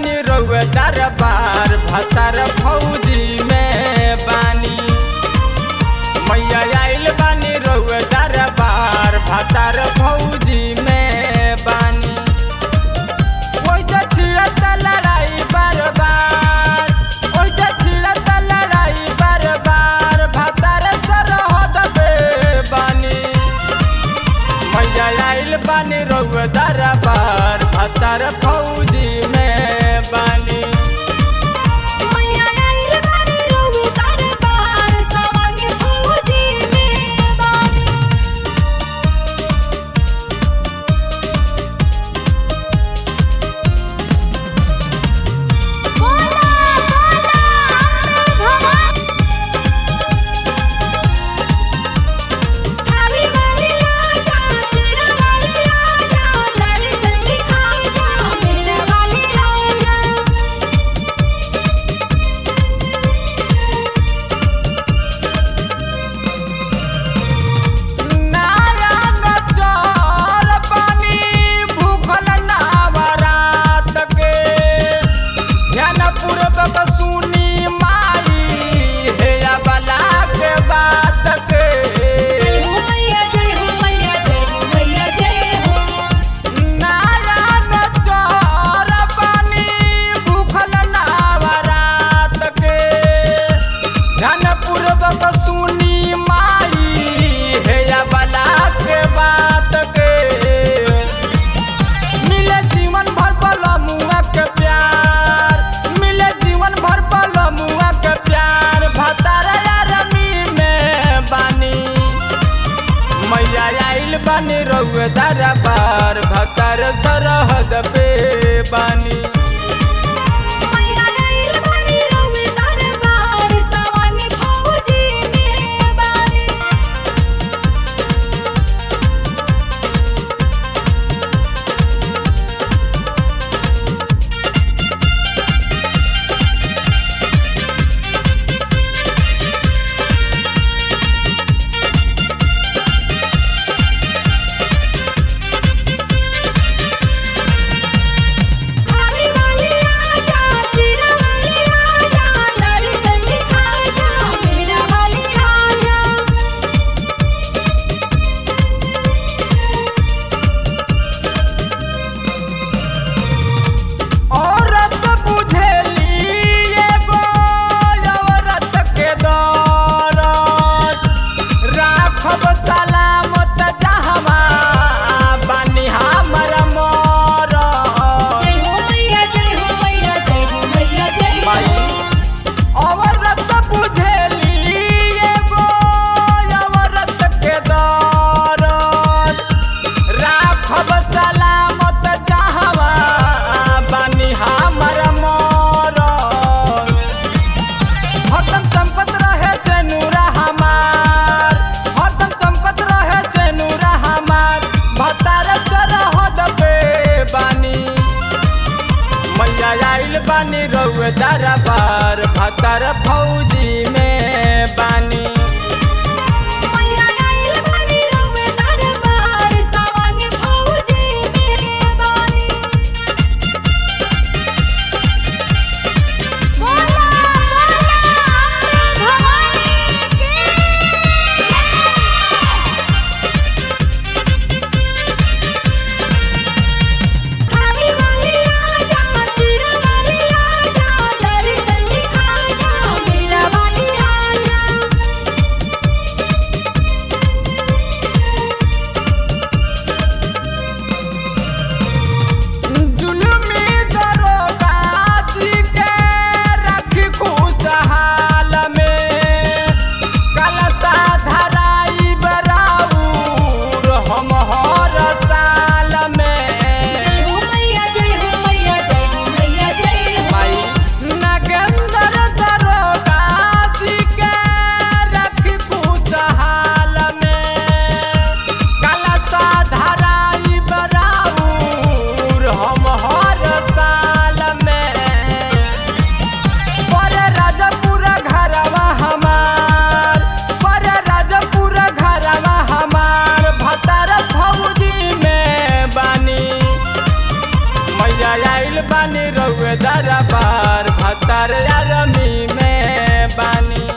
बानी रउए दरबार भतर फौजी में बानी मैया आइल बानी रउए दरबार भतर फौजी में बानी ओइ जे छिड़त लड़ाई बार बार ओइ जे छिड़त लड़ाई बार बार भतर सरहद पे बानी मैया आइल बानी रउए दरबार भतर फौजी में बानी मैया आइल बानी रउए दरबार सवांग फौजी में बानी बोला बोला भगवान हावी वाली आजा शेरा वाली आजा लड़ी संगी खाजा मेरा वाली आजा नारायण चौर पानी भूखल नावरात के ध्यान पूर्वक सुनी माई हे बला के बात के जय हो मैया जय हो मैया जय हो मैया जय हो नारायण चौर पानी भूखल नावरात के ध्यान पूर्वक सुनी माई हे बला के बात के मिले जीवन भर बलमुआ के प्यार मिले जीवन भर बलमुआ के प्यार भतार रमी में बानी मैया आइल बानी रउए दरबार भतर सरहद पे बानी मैया आइल बानी रउए दरबार सवांग फौजी में बानी हावी वाली आजा शेरा वाली आजा लड़ी संगी खाजा मेरा वाली आजा औरत बुझेली एगो औरत के दौरत राखब सलामत जहवा बानी हमर मरत जय हो मैया जय हो मैया जय हो मैया जय हो माई औरत बुझेली एगो औरत के दौरत राखब सलामत जहवा बानी हमर मरत हरदम चमकत रहे से नूरा हमार हरदम चमकत रहे से नूरा हमार भतार सरहद पे बानी मैया आइल बानी रउए दरबार भतर फौजी में बानी मैया आइल बानी रउए दरबार सवांग फौजी में बानी बोला बोला भवानी की हावी वाली आजा शेरा वाली आजा लड़ी संगी खाजा मेरा वाली आजा रउए दरबार भतार यारमी में बानी